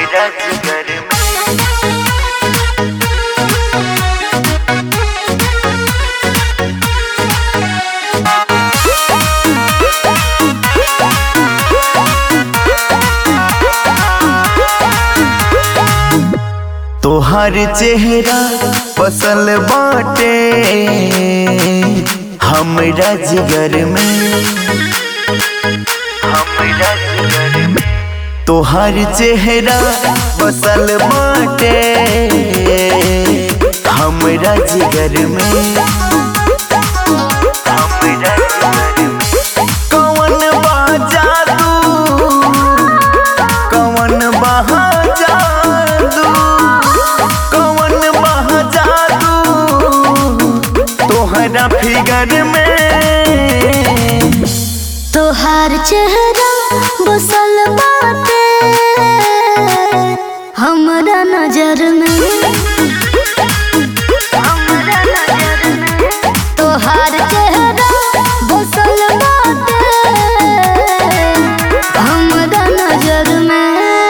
हमरा जिगर में तोहर चेहरा पसल बाटे हमरा जिगर में हमरा जिगर में तोहर चेहरा बसल बाटे हमरा जिगर में हमरा जिगर में कौन बा जादू कौन बहा जादू कौन बहा जादू तोहरा फिगर में तोहार चेहरा बसल बाटे हमरा नजर में तोहार चेहरा बसल बाटे हमरा नजर में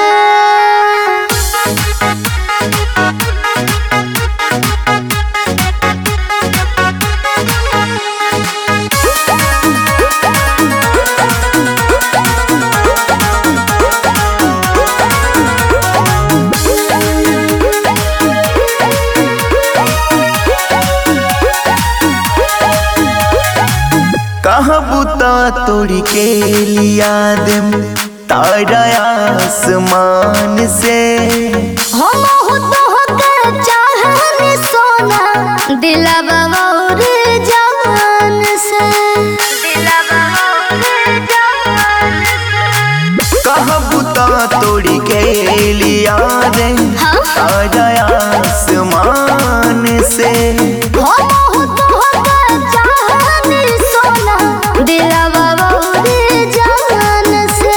कहाँ बुता तोड़ी के लिया देम तारा आसमान से हम हो तो होके चाहने सोना दिलवा और जान से दिलवा और जान से कहाँ बुता तोड़ी के लिया दे हाँ? तारा आसमान से हम हो तो होके चाहने सोना दिलवा और जान से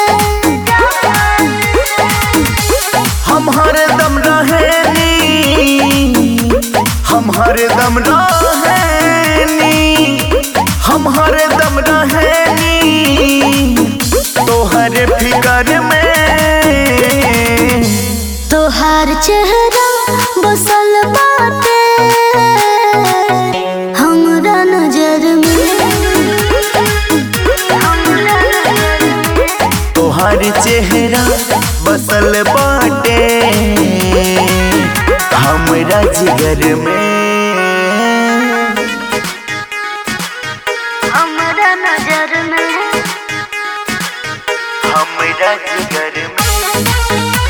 हम हरदम रहेनी हम हरदम रहेनी हम हरदम रहेनी तोहर फिकर में तोहार चेहरा बसल बाटे हमरा नजर में तोहर चेहरा बसल बाटे हमरा जिगर में हमरा नजर में हमरा जिगर में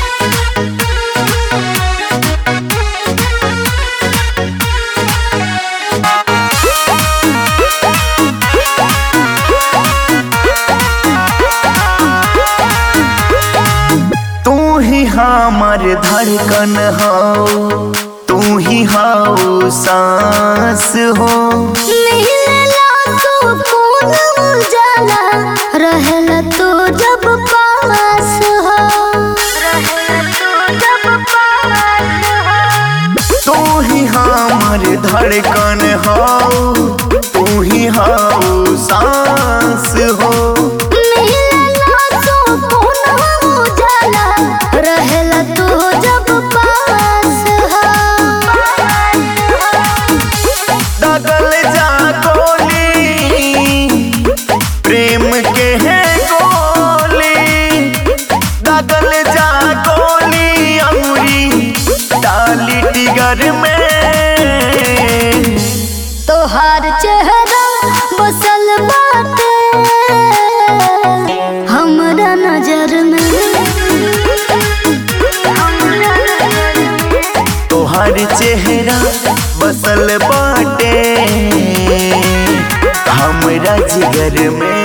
तू ही हमार धड़कन हो तू ही हो सांस हो मिलला सुकून उजाला रहला तू जब पास हो रहला तू जब पास हो तू ही हमार धड़कन हो तू ही हो सांस हो मिलला सुकून उजाला रहला तू जब पास हो दगल जा गोली प्रेम के है गोली दगल जा गोली अमरी डाली टिगर में तोहार चेहरा बसल बाटे हमरा नजर में तोहर चेहरा बसल बाटे हमरा जिगर में